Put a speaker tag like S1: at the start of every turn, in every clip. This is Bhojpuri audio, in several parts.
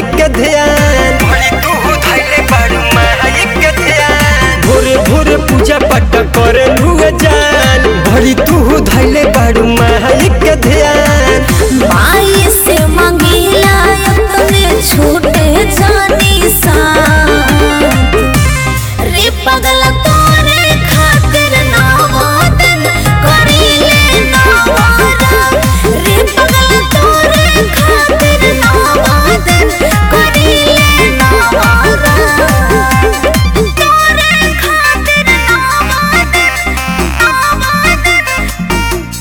S1: के ध्यान
S2: भरी तू धैले बारू माई के ध्यान
S1: भोरे भोरे पूजा पाठ करे हुए जान भरी तू धैले बारू माई के ध्यान
S3: माई से मंगीला अपने छूटे जानी साथ रे पगला तोरे खातिर नवादन करीले नवारा रे पगला तोरे खातिर नवादन करीले नवारा तोरे खातिर नवादन नवादन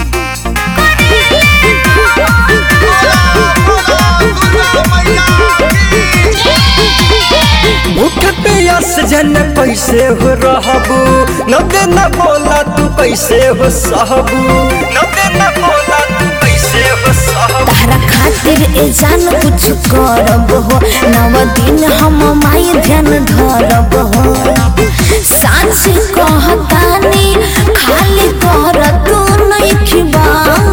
S1: भूख प्यास जन कैसे हो रहबू न देना बोला तू कैसे हो सहबू
S2: न देना बोला तू कैसे हो सहब
S3: तारा खातिर ए जान कुछ करब हो नव दिन हम माई ध्यान धरब हो साँच कहतानी खाली कर तू नइखबा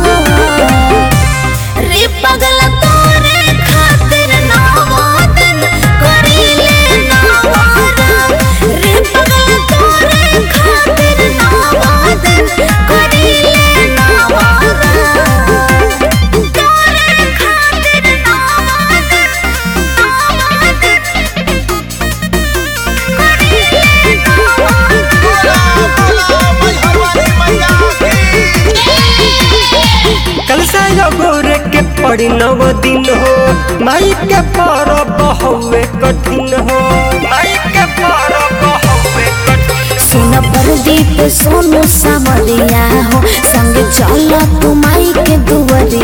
S3: रे पगला तोरे खातिर नवादन करीले नवारा रे पगला तोरे खातिर नवादन करीले नवारा तोरे खातिर नवादन नवादन करीले
S1: कलसा गोरे के पड़ी नव दिन हो माई के परब हवे कठिन हो
S2: माई के परब हवे कठिन
S3: सुन प्रदीप सोनू सावरिया हो संग चल तू माई के दुवरिया